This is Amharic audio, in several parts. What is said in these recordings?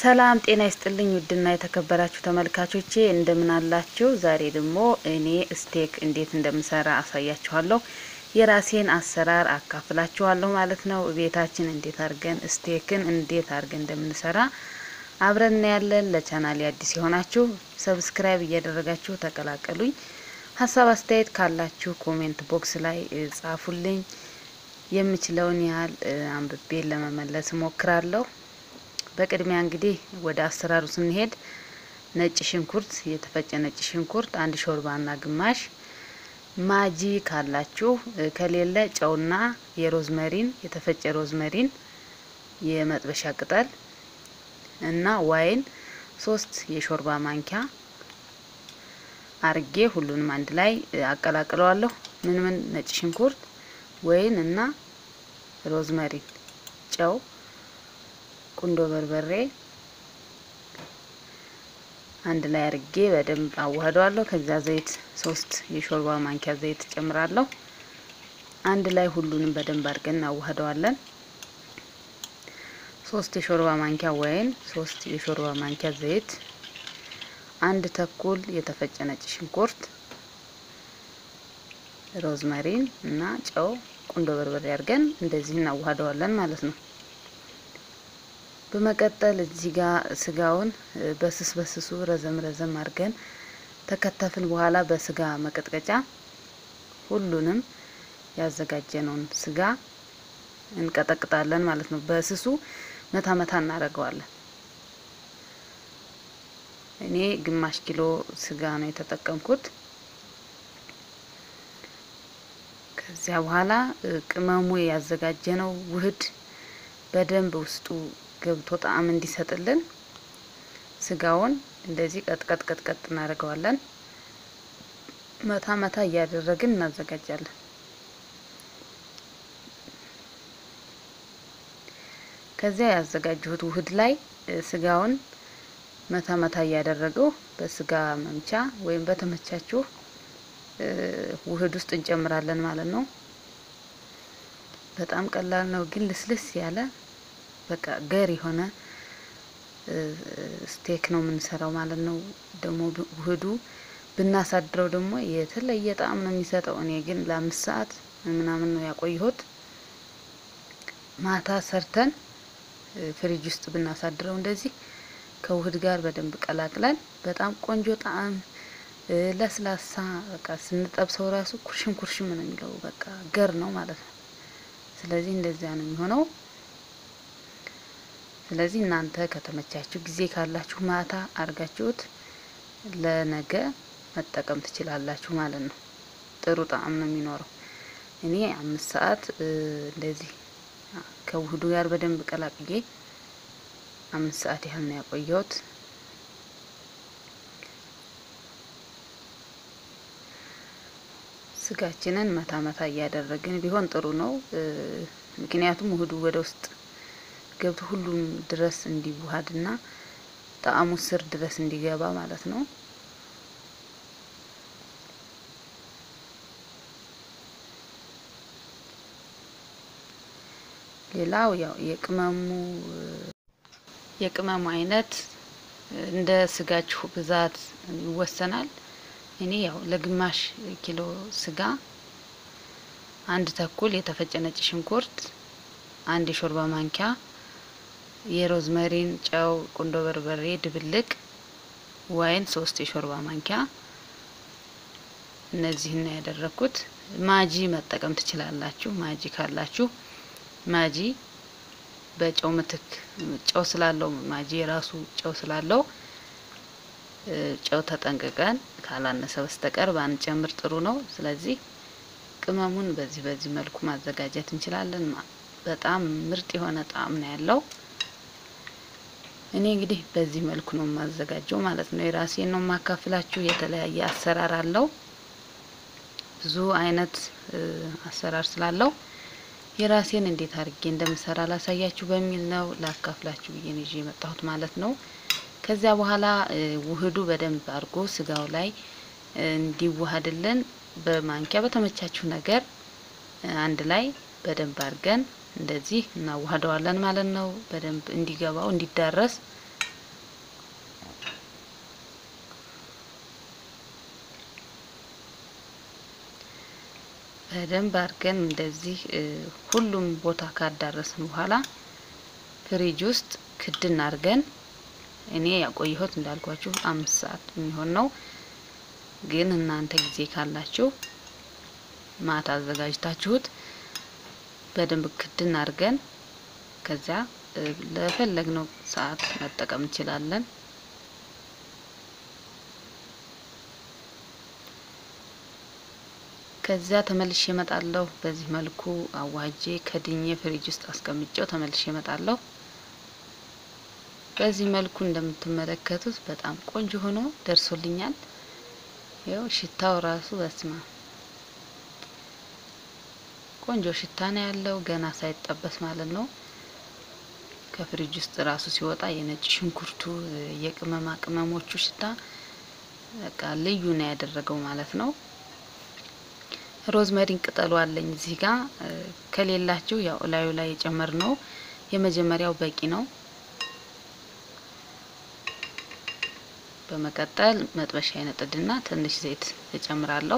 ሰላም ጤና ይስጥልኝ ውድና የተከበራችሁ ተመልካቾቼ እንደምን አላችሁ? ዛሬ ደግሞ እኔ ስቴክ እንዴት እንደምሰራ አሳያችኋለሁ። የራሴን አሰራር አካፍላችኋለሁ ማለት ነው። ቤታችን እንዴት አድርገን ስቴክን እንዴት አድርገን እንደምንሰራ አብረን እናያለን። ለቻናሌ አዲስ የሆናችሁ ሰብስክራይብ እያደረጋችሁ ተቀላቀሉኝ። ሀሳብ አስተያየት ካላችሁ ኮሜንት ቦክስ ላይ ጻፉልኝ። የምችለውን ያህል አንብቤ ለመመለስ እሞክራለሁ። በቅድሚያ እንግዲህ ወደ አሰራሩ ስንሄድ ነጭ ሽንኩርት፣ የተፈጨ ነጭ ሽንኩርት አንድ ሾርባና ግማሽ፣ ማጂ ካላችሁ ከሌለ ጨውና የሮዝመሪን የተፈጨ ሮዝመሪን፣ የመጥበሻ ቅጠል እና ዋይን ሶስት የሾርባ ማንኪያ አርጌ ሁሉንም አንድ ላይ አቀላቅለዋለሁ። ምን ምን ነጭ ሽንኩርት፣ ወይን እና ሮዝመሪን፣ ጨው ቁንዶ በርበሬ አንድ ላይ አርጌ በደንብ አዋህደዋለሁ። ከዚያ ዘይት ሶስት የሾርባ ማንኪያ ዘይት ጨምራለሁ። አንድ ላይ ሁሉንም በደንብ አድርገን እናዋህደዋለን። ሶስት የሾርባ ማንኪያ ወይን፣ ሶስት የሾርባ ማንኪያ ዘይት፣ አንድ ተኩል የተፈጨ ነጭ ሽንኩርት፣ ሮዝመሪን እና ጨው ቁንዶ በርበሬ አድርገን እንደዚህ እናዋህደዋለን ማለት ነው። በመቀጠል እዚህ ጋር ስጋውን በስስ በስሱ ረዘም ረዘም አድርገን ተከተፍን በኋላ በስጋ መቀጥቀጫ ሁሉንም ያዘጋጀነውን ስጋ እንቀጠቅጣለን ማለት ነው። በስሱ መታ መታ እናደርገዋለን። እኔ ግማሽ ኪሎ ስጋ ነው የተጠቀምኩት። ከዚያ በኋላ ቅመሙ ያዘጋጀነው ውህድ በደንብ ውስጡ ገብቶ ጣዕም እንዲሰጥልን ስጋውን እንደዚህ ቀጥቀጥ ቀጥቀጥ እናደርገዋለን። መታ መታ እያደረግን እናዘጋጃለን። ከዚያ ያዘጋጀሁት ውህድ ላይ ስጋውን መታ መታ እያደረገው በስጋ መምቻ ወይም በተመቻችሁ ውህድ ውስጥ እንጨምራለን ማለት ነው። በጣም ቀላል ነው፣ ግን ልስልስ ያለ በቃ ገር የሆነ ስቴክ ነው የምንሰራው ማለት ነው። ደግሞ ውህዱ ብናሳድረው ደግሞ የተለየ ጣዕም ነው የሚሰጠው። እኔ ግን ለአምስት ሰዓት ምናምን ነው ያቆየሁት። ማታ ሰርተን ፍሪጅ ውስጥ ብናሳድረው እንደዚህ ከውህድ ጋር በደንብ ቀላቅለን በጣም ቆንጆ ጣዕም ለስላሳ በቃ ስንጠብሰው ራሱ ኩርሽም ኩርሽም ነው የሚለው በቃ ገር ነው ማለት ነው። ስለዚህ እንደዚያ ነው የሚሆነው። ስለዚህ እናንተ ከተመቻችሁ ጊዜ ካላችሁ ማታ አድርጋችሁት ለነገ መጠቀም ትችላላችሁ ማለት ነው። ጥሩ ጣዕም ነው የሚኖረው። እኔ አምስት ሰዓት እንደዚህ ከውህዱ ጋር በደንብ ቀላቅዬ አምስት ሰዓት ያህል ነው ያቆየሁት። ስጋችንን መታ መታ እያደረግን ቢሆን ጥሩ ነው። ምክንያቱም ውህዱ ወደ ውስጥ ገብቶ ሁሉም ድረስ እንዲዋሃድና ጣዕሙ ስር ድረስ እንዲገባ ማለት ነው። ሌላው ያው የቅመሙ የቅመሙ አይነት እንደ ስጋችሁ ብዛት ይወሰናል። እኔ ያው ለግማሽ ኪሎ ስጋ አንድ ተኩል የተፈጨ ነጭ ሽንኩርት፣ አንድ የሾርባ ማንኪያ የሮዝመሪን፣ ጨው፣ ቁንዶ በርበሬ ድብልቅ፣ ዋይን ሶስት የሾርባ ማንኪያ እነዚህን ነው ያደረኩት። ማጂ መጠቀም ትችላላችሁ። ማጂ ካላችሁ ማጂ በጨው ምትክ ጨው ስላለው ማጂ የራሱ ጨው ስላለው ጨው ተጠንቅቀን ካላነሰ በስተቀር ባንጨምር ጥሩ ነው። ስለዚህ ቅመሙን በዚህ በዚህ መልኩ ማዘጋጀት እንችላለን። በጣም ምርጥ የሆነ ጣዕም ነው ያለው። እኔ እንግዲህ በዚህ መልኩ ነው የማዘጋጀው ማለት ነው። የራሴን ነው የማካፍላችሁ። የተለያየ አሰራር አለው። ብዙ አይነት አሰራር ስላለው የራሴን እንዴት አድርጌ እንደምሰራ ላሳያችሁ በሚል ነው ላካፍላችሁ ብዬ ነው ይዤ የመጣሁት ማለት ነው። ከዚያ በኋላ ውህዱ በደንብ አድርጎ ስጋው ላይ እንዲዋሃድልን በማንኪያ በተመቻችሁ ነገር አንድ ላይ በደንብ አድርገን እንደዚህ እናዋህደዋለን ማለት ነው። በደንብ እንዲገባው እንዲዳረስ በደንብ አድርገን እንደዚህ ሁሉም ቦታ ካዳረስን በኋላ ፍሪጅ ውስጥ ክድን አድርገን እኔ ያቆየሁት እንዳልኳችሁ አምስት ሰዓት የሚሆን ነው። ግን እናንተ ጊዜ ካላችሁ ማታ አዘጋጅታችሁት በደንብ ክድን አድርገን ከዚያ ለፈለግነው ሰዓት መጠቀም እንችላለን። ከዚያ ተመልሼ እመጣለሁ። በዚህ መልኩ አዋጄ ከድኜ ፍሪጅ ውስጥ አስቀምጬው ተመልሼ እመጣለሁ። በዚህ መልኩ እንደምትመለከቱት በጣም ቆንጆ ሆኖ ደርሶልኛል። ይኸው ሽታው ራሱ በስማ ቆንጆ ሽታ ነው ያለው፣ ገና ሳይጠበስ ማለት ነው። ከፍሪጅ ውስጥ ራሱ ሲወጣ የነጭ ሽንኩርቱ የቅመማ ቅመሞቹ ሽታ በቃ ልዩ ነው ያደረገው ማለት ነው። ሮዝመሪን ቅጠሉ አለኝ እዚህ ጋር ከሌላችሁ ያው እላዩ ላይ የጨመር ነው የመጀመሪያው በቂ ነው። በመቀጠል መጥበሻ ይነጥድና ትንሽ ዘይት እጨምራለሁ።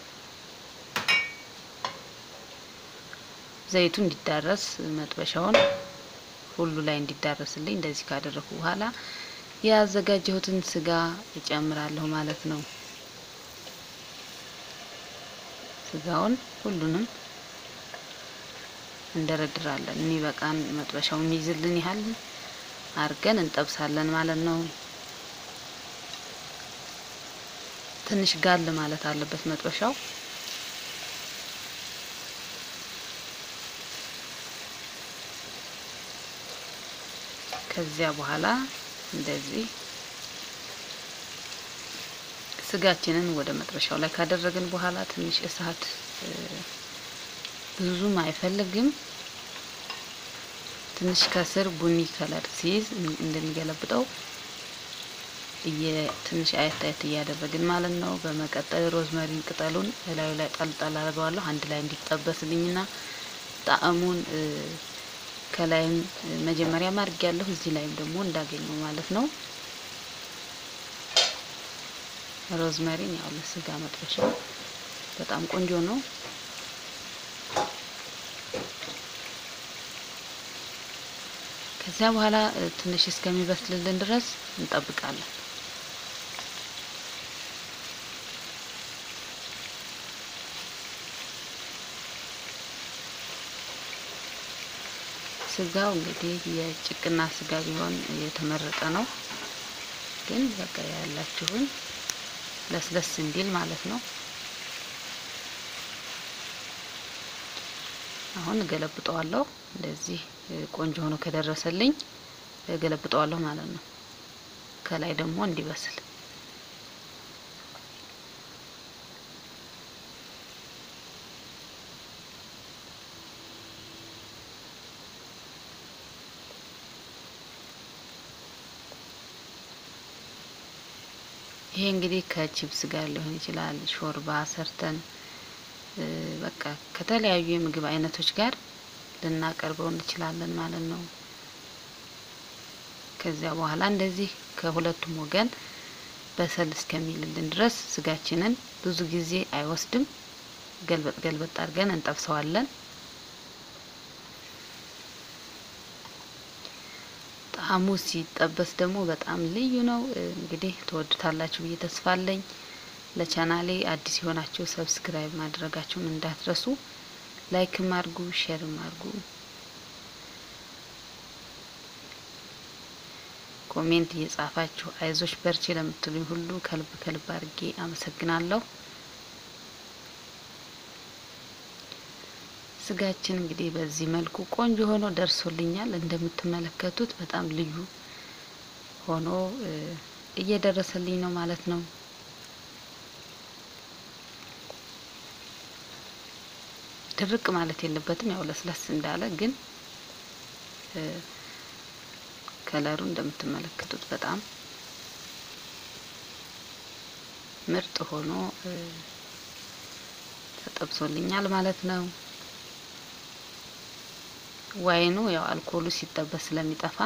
ዘይቱ እንዲዳረስ መጥበሻውን ሁሉ ላይ እንዲዳረስልኝ እንደዚህ ካደረኩ በኋላ ያዘጋጀሁትን ስጋ እጨምራለሁ ማለት ነው። ስጋውን ሁሉንም እንደረድራለን። የሚበቃን መጥበሻው የሚይዝልን ያህል አድርገን እንጠብሳለን ማለት ነው። ትንሽ ጋል ማለት አለበት መጥበሻው። ከዚያ በኋላ እንደዚህ ስጋችንን ወደ መጥበሻው ላይ ካደረግን በኋላ ትንሽ እሳት ብዙም አይፈልግም። ትንሽ ከስር ቡኒ ከለር ሲይዝ እንድንገለብጠው ትንሽ አየት አየት እያደረግን ማለት ነው። በመቀጠል ሮዝመሪን ቅጠሉን እላዩ ላይ ጠልጠል አድርገዋለሁ አንድ ላይ እንዲጠበስልኝና ጣዕሙን ከላይም መጀመሪያ ማድረግ ያለሁ እዚህ ላይም ደግሞ እንዳገኘው ማለት ነው። ሮዝመሪን ያው ለስጋ መጥበሻ በጣም ቆንጆ ነው። ከዚያ በኋላ ትንሽ እስከሚበስልልን ድረስ እንጠብቃለን። ስጋው እንግዲህ የጭቅና ስጋ ቢሆን የተመረጠ ነው። ግን በቃ ያላችሁን ለስለስ እንዲል ማለት ነው። አሁን እገለብጠዋለሁ። እንደዚህ ቆንጆ ሆኖ ከደረሰልኝ እገለብጠዋለሁ ማለት ነው። ከላይ ደግሞ እንዲበስል ይሄ እንግዲህ ከቺፕስ ጋር ሊሆን ይችላል። ሾርባ ሰርተን በቃ ከተለያዩ የምግብ አይነቶች ጋር ልናቀርበው እንችላለን ማለት ነው። ከዚያ በኋላ እንደዚህ ከሁለቱም ወገን በሰል እስከሚልልን ድረስ ስጋችንን ብዙ ጊዜ አይወስድም። ገልበጥ ገልበጥ አድርገን እንጠብሰዋለን። ጣዕሙ ሲጠበስ ደግሞ በጣም ልዩ ነው። እንግዲህ ትወዱታላችሁ ብዬ ተስፋ አለኝ። ለቻናሌ አዲስ የሆናችሁ ሰብስክራይብ ማድረጋችሁን እንዳትረሱ፣ ላይክም አድርጉ፣ ሼርም አድርጉ። ኮሜንት እየጻፋችሁ አይዞች በርቺ ለምትሉኝ ሁሉ ከልብ ከልብ አድርጌ አመሰግናለሁ። ስጋችን እንግዲህ በዚህ መልኩ ቆንጆ ሆኖ ደርሶልኛል። እንደምትመለከቱት በጣም ልዩ ሆኖ እየደረሰልኝ ነው ማለት ነው። ድርቅ ማለት የለበትም። ያው ለስለስ እንዳለ ግን ከለሩ እንደምትመለከቱት በጣም ምርጥ ሆኖ ተጠብሶልኛል ማለት ነው። ዋይኑ ያው አልኮሉ ሲጠበስ ስለሚጠፋ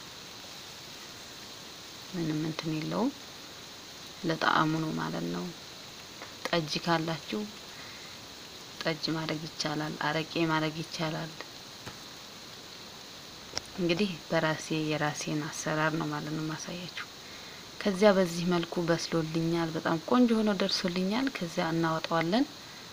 ምንም እንትን የለውም። ለጣዕሙ ነው ማለት ነው። ጠጅ ካላችሁ ጠጅ ማድረግ ይቻላል፣ አረቄ ማድረግ ይቻላል። እንግዲህ በራሴ የራሴን አሰራር ነው ማለት ነው ማሳያችሁ። ከዚያ በዚህ መልኩ በስሎልኛል፣ በጣም ቆንጆ ሆኖ ደርሶልኛል። ከዚያ እናወጣዋለን።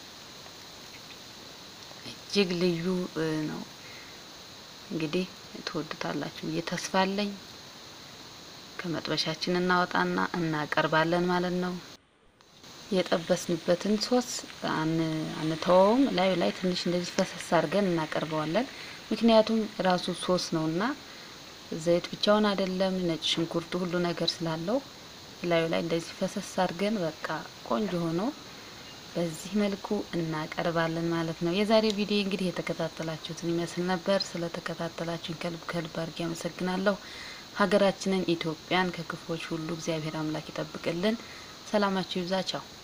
እጅግ ልዩ ነው። እንግዲህ ትወዱታላችሁ ብዬ ተስፋ አለኝ። ከመጥበሻችን እናወጣና እናቀርባለን ማለት ነው። የጠበስንበትን ሶስ አንተወውም። ላዩ ላይ ትንሽ እንደዚህ ፈሰስ አድርገን እናቀርበዋለን። ምክንያቱም ራሱ ሶስ ነውና ዘይት ብቻውን አይደለም፣ ነጭ ሽንኩርቱ ሁሉ ነገር ስላለው ላዩ ላይ እንደዚህ ፈሰስ አድርገን በቃ ቆንጆ ሆኖ በዚህ መልኩ እናቀርባለን ማለት ነው። የዛሬ ቪዲዮ እንግዲህ የተከታተላችሁትን ይመስል ነበር። ስለተከታተላችሁን ከልብ ከልብ አድርጌ አመሰግናለሁ። ሀገራችንን ኢትዮጵያን ከክፎች ሁሉ እግዚአብሔር አምላክ ይጠብቅልን። ሰላማችሁ ይብዛ። ቻው